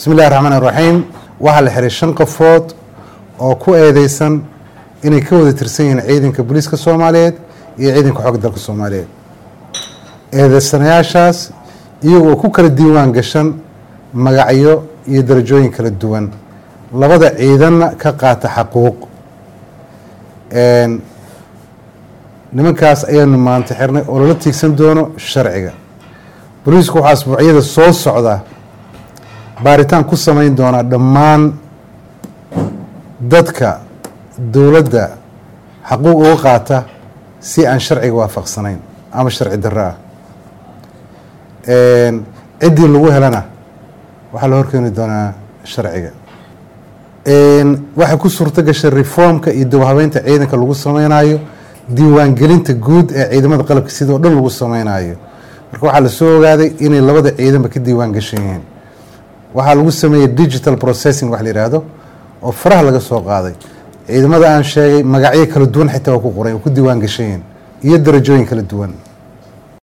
bismi illahi raxmaan iraxiim waxaa la xiray shan qofood oo ku eedeysan inay ka wada tirsan yihiin ciidanka booliiska soomaaliyeed iyo ciidanka xoogga dalka soomaaliyeed eedeysanayaashaas iyagoo ku kala diiwaan gashan magacyo iyo darajooyin kala duwan labada ciidanna ka qaata xaquuq nimankaas ayaanu maanta xirnay oo lala tiigsan doono sharciga booliisku waxaa asbuucyada soo socda baaritaan ku samayn doonaa dhammaan dadka dowladda xaquuq uga qaata si aan sharciga waafaqsanayn ama sharci darro ah ciddii lagu helana waxaa la horkeeni doonaa sharciga waxay ku suurto gashay reformka iyo dawhabeynta ciidanka lagu sameynayo diiwaangelinta guud ee ciidamada qalabka sidoo dhan lagu sameynayo marka waxaa lasoo ogaaday inay labada ciidanba ka diiwaan gashan yihiin waxaa lagu sameeyey digital processing wax la yidhaahdo oo faraha laga soo qaaday ciidamada aan sheegay magacyo kala duwan xitaa waa ku qoray oo ku diiwaan gashan yihiin iyo darajooyin kala duwan